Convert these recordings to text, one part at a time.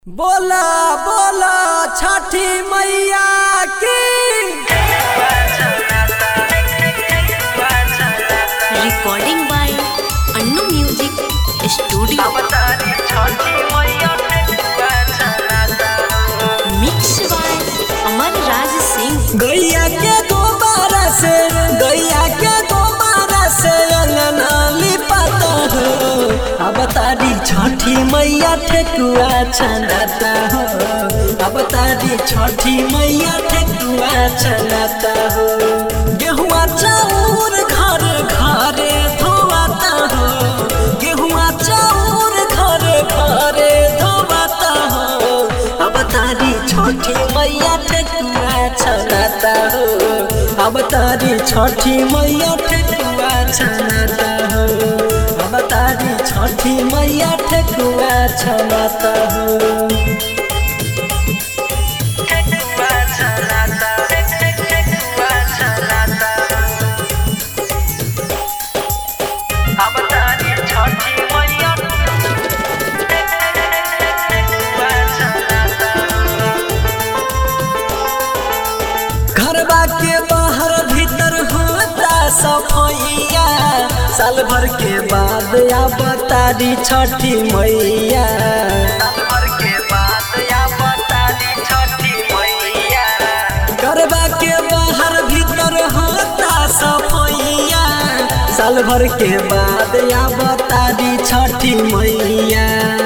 बोला बोला छठी मैया की recording by Annu Music Studio. Mixed by Amar Raj Singh. गैया के दोबारा से गैया के दोबारा से अंगना लिपाता हो अब तारी छठी मैया ठेकुआ छनाता हो अब तारी छठी मैया ठेकुआ छनाता हो गेहुआ चाउर घर घरे धोआता हो गेहुआ चाउर घर घरे धोआता हो अब तारी छठी मैया ठेकुआ छनाता हो अब तारी छठी मैया ठेकुआ छनाता हो अब तारी छठी मैया ठेकुआ छनाता हो घरबा के बाहर भीतर होता सफैया साल भर के बाद अब तारी छठी मैया घरबा के बाहर भीतर होता सफैया साल भर के बाद अब तारी छठी मैया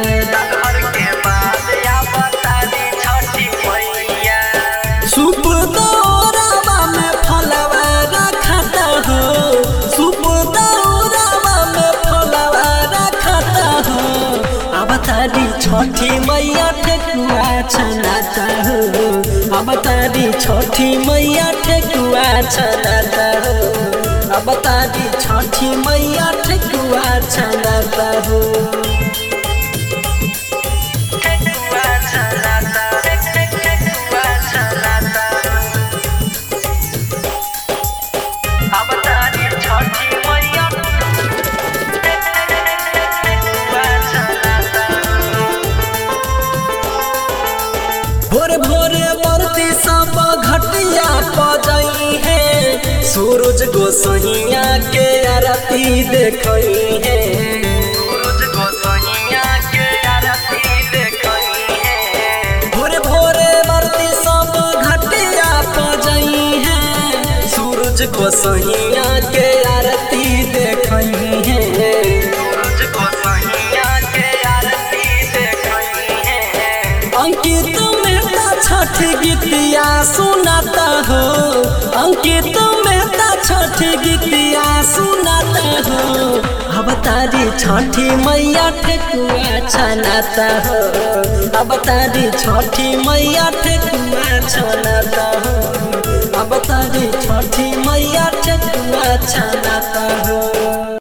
सुप दौरावा में फलवा रखता हो सुप दौरावा में फलवा रखता हो अब तारी छठी मैया ठेकुआ छनाता हो अब तारी छठी मैया ठेकुआ छनाता हो अब तारी छठी मैया ठेकुआ छनाता हो भोर भोरे बरती सब घटिया पजई है सूरज गोसैया के आरती देखई है भोरे भोरे बरती सब घटिया पजई है सूरज गोसैया के आरती देखई है अंकित मेहता छठ गीतिया सुनाता हो अंकित मेहता छठ गीतिया सुनाता हो अब तारी छठी मैया ठेकुआ छनाता हो अब तारी छठी मैया ठेकुआ छनाता हो अब तारी छठी मैया ठेकुआ छनाता हो